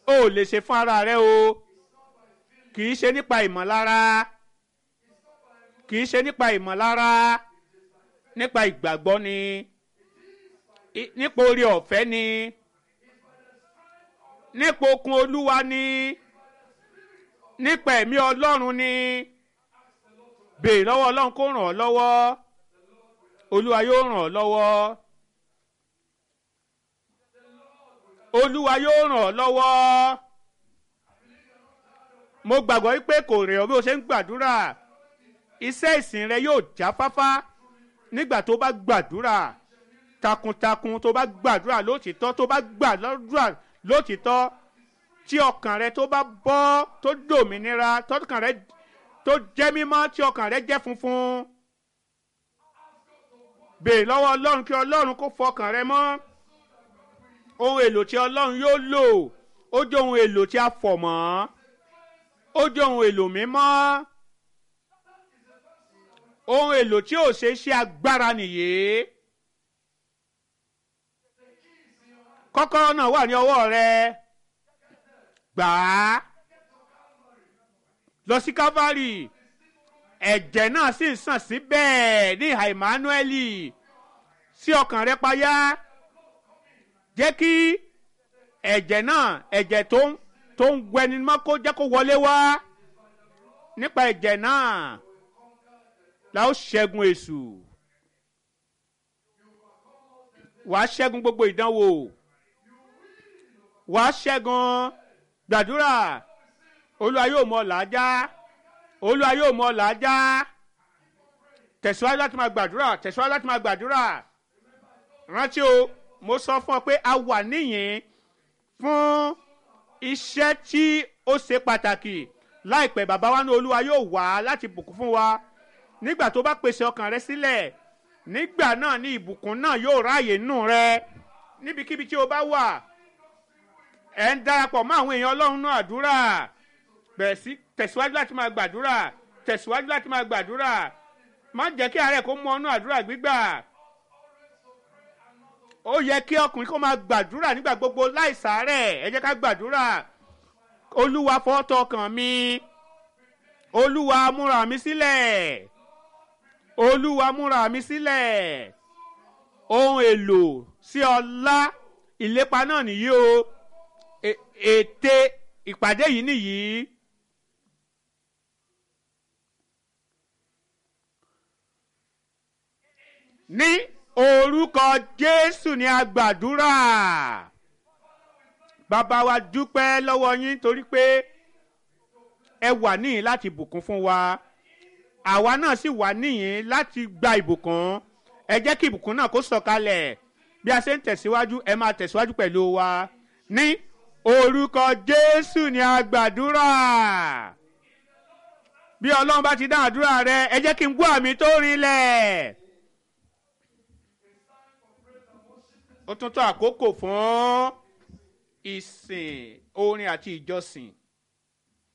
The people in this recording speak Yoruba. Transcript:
o ò lè ṣe fún ara rẹ o kì í ṣe nípa ìmọ̀lára kì í ṣe nípa ìmọ̀lára nípa ìgbàgbọ́ ni i- nípa orí ọ̀fẹ́ ni nípa okun olúwa ni nípa ẹ̀mí ọlọ́run ni béèrè lọ́wọ́ ọlọ́run kó ràn ọ́ lọ́wọ́ olúwa yóò ràn ọ́ lọ́wọ́ olúwa yóò ràn ọ́ lọ́wọ́ mo gbàgbọ́ wípé kò rẹ̀ ọ́ bí o ṣe ń gbàdúrà iṣẹ́ ìsìn rẹ yóò jáfáfá nígbà tó bá gbàdúrà takuntakun tó bá gbàdúrà lótìtọ́ tó bá gbàdúrà lótìtọ́ tí ọkàn rẹ tó bá bọ́ tó dòmìnira tọkàn rẹ tó jẹ́ mímọ́ tí ọkàn rẹ jẹ́ funfun béèrè lọ́wọ́ ọlọ́run kí ọlọ́run kó fọkàn rẹ mọ́ ohun èlò tí ọlọ́run yóò lò ó jẹ́ ohun èlò tí a fọ̀ mọ́ ó jẹ́ ohun èlò mímọ́ ohun èlò tí ò ṣe é ṣe agbára nìyí kọ́kọ́rọ́ náà wà ní ọwọ́ rẹ gbà á lọ sí calvary ẹ̀jẹ̀ náà sì ń sàn síbẹ̀ ní ìhà emmanueli sí ọkàn rẹ payá jẹ́ kí ẹ̀jẹ̀ náà ẹ̀jẹ̀ tó ń tó ń gbẹni mọ́ kó jẹ́ kó wọlé wá nípa ẹ̀jẹ̀ náà la ó ṣẹ́gun èṣù wàá ṣẹ́gun gbogbo ìdánwò wàá ṣẹ́gun gbàdúrà olúwa yóò mọ làájá olúwa yóò mọ làájá tẹ̀síwájú láti máa gbàdúrà tẹ̀síwájú láti máa gbàdúrà rántí o mo sọ fún ọ pé a wà níyìn fún iṣẹ́ tí ó ṣe pàtàkì láìpẹ́ bàbá wa ní olúwa yóò wá láti bùkún fún wa nígbà tó bá pèsè ọkàn rẹ sílẹ̀ nígbà náà ní ìbùkún náà yóò ráàyè nù rẹ níbikíbi tí o bá wà ẹ̀ ń darapọ̀ mọ́ àwọn èèyàn ọlọ́run náà àdúrà bẹ̀rẹ̀ sí tẹ̀síwájú láti máa gbàdúrà tẹ̀síwájú láti máa gbàdúrà má jẹ́ kí àárẹ̀ kó mú ọnú àdúrà gbígbà ó yẹ kí ọkùnrin kó máa gbàdúrà nígbà gbogbo láìsàárẹ̀ ẹ jẹ́ ká gbàdúrà olúwa fọ́tọ̀ ọkàn mi olúwa múra mi sílẹ̀ olúwa múra mi sílẹ̀ ohun èlò sí ọlá ìlépa náà nìyí o E- ète ìpàdé yìí nìyí. ní orúkọ jésù ni a gbàdúrà bàbá wa dúpẹ́ lọ́wọ́ yín torí pé ẹ wà níyìn láti bùkún fún wa àwa náà sì wà níyìn láti gba ìbùkún ẹ jẹ́ kí ìbùkún náà kó sọ̀kalẹ̀ bí a ṣe ń tẹ̀síwájú ẹ máa tẹ̀síwájú pẹ̀lú wa ní orúkọ jésù ni a gbàdúrà bí ọlọ́run bá ti dá àdúrà rẹ ẹ jẹ́ kí n gbọ́ àmì tó rinlẹ̀. ó tún tó àkókò fún ìsìn orin àti ìjọsìn.